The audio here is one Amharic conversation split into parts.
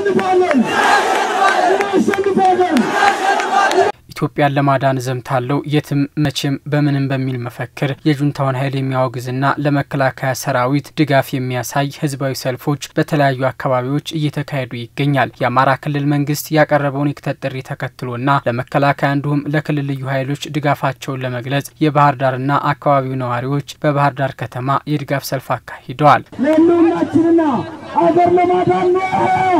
እናሸንፋለን፣ እናሸንፋለን። ኢትዮጵያን ለማዳን ዘምታለው የትም መቼም በምንም በሚል መፈክር የጁንታውን ኃይል የሚያወግዝና ለመከላከያ ሰራዊት ድጋፍ የሚያሳይ ህዝባዊ ሰልፎች በተለያዩ አካባቢዎች እየተካሄዱ ይገኛል። የአማራ ክልል መንግስት ያቀረበውን የክተት ጥሪ ተከትሎና ለመከላከያ እንዲሁም ለክልል ልዩ ኃይሎች ድጋፋቸውን ለመግለጽ የባህር ዳርና አካባቢው ነዋሪዎች በባህር ዳር ከተማ የድጋፍ ሰልፍ አካሂደዋል። ለህልውናችንና አገር ለማዳን ነው።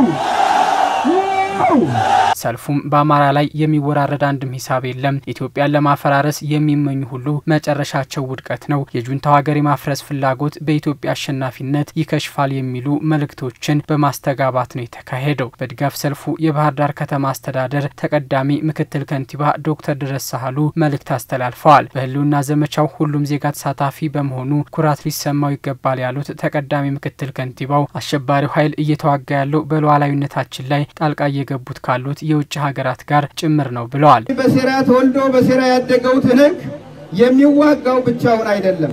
ሰልፉም በአማራ ላይ የሚወራረድ አንድም ሂሳብ የለም፣ ኢትዮጵያን ለማፈራረስ የሚመኙ ሁሉ መጨረሻቸው ውድቀት ነው፣ የጁንታው ሀገር የማፍረስ ፍላጎት በኢትዮጵያ አሸናፊነት ይከሽፋል የሚሉ መልእክቶችን በማስተጋባት ነው የተካሄደው። በድጋፍ ሰልፉ የባህር ዳር ከተማ አስተዳደር ተቀዳሚ ምክትል ከንቲባ ዶክተር ድረስ ሳህሉ መልእክት አስተላልፈዋል። በህልውና ዘመቻው ሁሉም ዜጋ ተሳታፊ በመሆኑ ኩራት ሊሰማው ይገባል ያሉት ተቀዳሚ ምክትል ከንቲባው አሸባሪው ኃይል እየተዋጋ ያለው በሉዓላዊነታችን ላይ ጣልቃ እየገቡት ካሉት የውጭ ሀገራት ጋር ጭምር ነው ብለዋል። በሴራ ተወልዶ በሴራ ያደገው ትንግ የሚዋጋው ብቻውን አይደለም።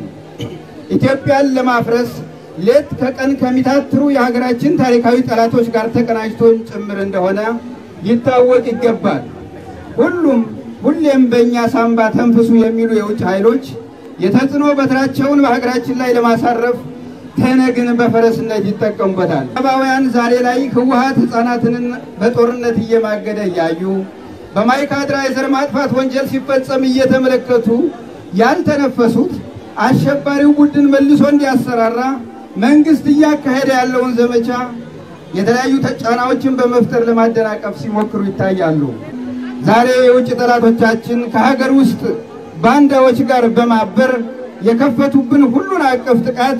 ኢትዮጵያን ለማፍረስ ሌት ከቀን ከሚታትሩ የሀገራችን ታሪካዊ ጠላቶች ጋር ተቀናጅቶን ጭምር እንደሆነ ሊታወቅ ይገባል። ሁሉም ሁሌም በእኛ ሳንባ ተንፍሱ የሚሉ የውጭ ኃይሎች የተጽዕኖ በትራቸውን በሀገራችን ላይ ለማሳረፍ ትነግን በፈረስነት ይጠቀሙበታል። ምዕራባውያን ዛሬ ላይ ህወሀት ህፃናትን በጦርነት እየማገደ እያዩ በማይካድራ የዘር ማጥፋት ወንጀል ሲፈጸም እየተመለከቱ ያልተነፈሱት አሸባሪው ቡድን መልሶ እንዲያሰራራ መንግስት እያካሄደ ያለውን ዘመቻ የተለያዩ ጫናዎችን በመፍጠር ለማደናቀፍ ሲሞክሩ ይታያሉ። ዛሬ የውጭ ጠላቶቻችን ከሀገር ውስጥ ባንዳዎች ጋር በማበር የከፈቱብን ሁሉን አቀፍ ጥቃት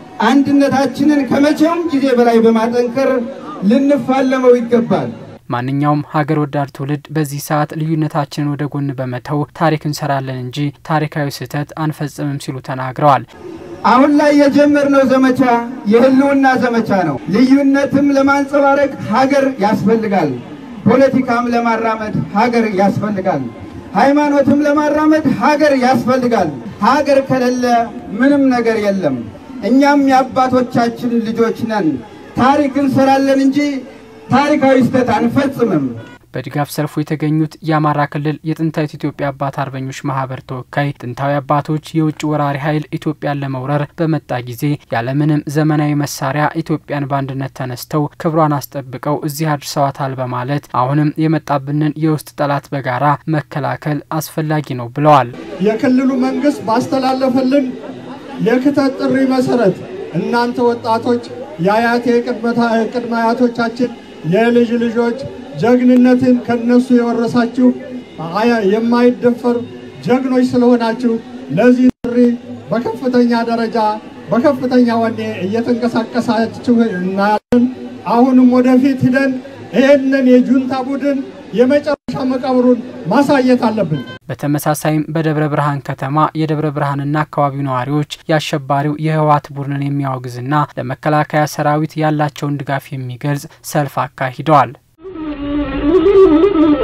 አንድነታችንን ከመቼውም ጊዜ በላይ በማጠንከር ልንፋለመው ይገባል። ማንኛውም ሀገር ወዳድ ትውልድ በዚህ ሰዓት ልዩነታችንን ወደ ጎን በመተው ታሪክ እንሰራለን እንጂ ታሪካዊ ስህተት አንፈጽምም ሲሉ ተናግረዋል። አሁን ላይ የጀመርነው ዘመቻ የህልውና ዘመቻ ነው። ልዩነትም ለማንጸባረቅ ሀገር ያስፈልጋል። ፖለቲካም ለማራመድ ሀገር ያስፈልጋል። ሃይማኖትም ለማራመድ ሀገር ያስፈልጋል። ሀገር ከሌለ ምንም ነገር የለም። እኛም የአባቶቻችን ልጆች ነን። ታሪክ እንሰራለን እንጂ ታሪካዊ ስህተት አንፈጽምም። በድጋፍ ሰልፉ የተገኙት የአማራ ክልል የጥንታዊት ኢትዮጵያ አባት አርበኞች ማህበር ተወካይ ጥንታዊ አባቶች የውጭ ወራሪ ኃይል ኢትዮጵያን ለመውረር በመጣ ጊዜ ያለምንም ዘመናዊ መሳሪያ ኢትዮጵያን በአንድነት ተነስተው ክብሯን አስጠብቀው እዚህ አድርሰዋታል በማለት አሁንም የመጣብንን የውስጥ ጠላት በጋራ መከላከል አስፈላጊ ነው ብለዋል። የክልሉ መንግስት ባስተላለፈልን የክተት ጥሪ መሰረት እናንተ ወጣቶች የአያቴ ቅድመ አያቶቻችን የልጅ ልጆች ጀግንነትን ከነሱ የወረሳችሁ የማይደፈር ጀግኖች ስለሆናችሁ ለዚህ ጥሪ በከፍተኛ ደረጃ በከፍተኛ ወኔ እየተንቀሳቀሳችሁ እናያለን። አሁንም ወደፊት ሂደን ይህንን የጁንታ ቡድን የመጨረሻ መቃብሩን ማሳየት አለብን። በተመሳሳይም በደብረ ብርሃን ከተማ የደብረ ብርሃንና አካባቢው ነዋሪዎች የአሸባሪው የህወሓት ቡድንን የሚያወግዝና ለመከላከያ ሰራዊት ያላቸውን ድጋፍ የሚገልጽ ሰልፍ አካሂደዋል።